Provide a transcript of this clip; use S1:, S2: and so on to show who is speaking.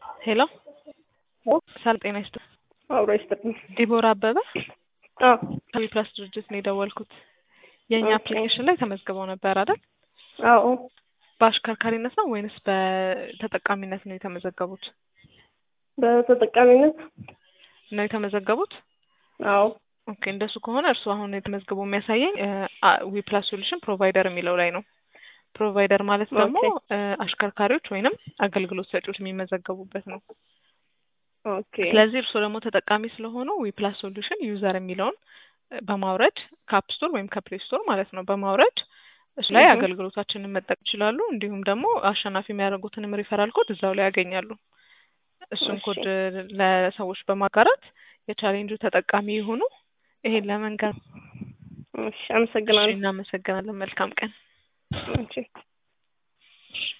S1: ሄሎ ሰላም ጤና ይስጥ
S2: አብሮ ይስጥልኝ።
S1: ዲቦራ አበበ
S2: አዎ
S1: ከቢፕላስ ድርጅት ነው የደወልኩት። የእኛ
S2: ኦኬ።
S1: አፕሊኬሽን ላይ ተመዝግበው ነበር አይደል?
S2: አዎ
S1: በአሽከርካሪነት ነው ወይንስ በተጠቃሚነት ነው የተመዘገቡት?
S2: በተጠቃሚነት
S1: ነው የተመዘገቡት?
S2: አዎ
S1: ኦኬ እንደሱ ከሆነ እርሱ አሁን የተመዝግበው የሚያሳየኝ ዊፕላስ ሶሉሽን ፕሮቫይደር የሚለው ላይ ነው። ፕሮቫይደር ማለት ደግሞ እ አሽከርካሪዎች ወይንም አገልግሎት ሰጪዎች የሚመዘገቡበት ነው።
S2: ኦኬ
S1: ስለዚህ እርስዎ ደግሞ ተጠቃሚ ስለሆኑ ዊፕላስ ሶሉሽን ዩዘር የሚለውን በማውረድ ከአፕ ስቶር ወይም ከፕሌይ ስቶር ማለት ነው በማውረድ እሱ ላይ
S2: እህ።
S1: አገልግሎታችንን መጠቀም ይችላሉ። እንዲሁም ደግሞ አሸናፊ የሚያደርጉትንም ሪፈራል ኮድ እዛው ላይ ያገኛሉ። እሱን
S2: እሺ።
S1: ኮድ ለሰዎች በማጋራት የቻሌንጁ ተጠቃሚ የሆኑ ይሄን ለመንገር
S2: እሺ፣ አመሰግናለሁ።
S1: እናመሰግናለን። መልካም ቀን።
S2: እሺ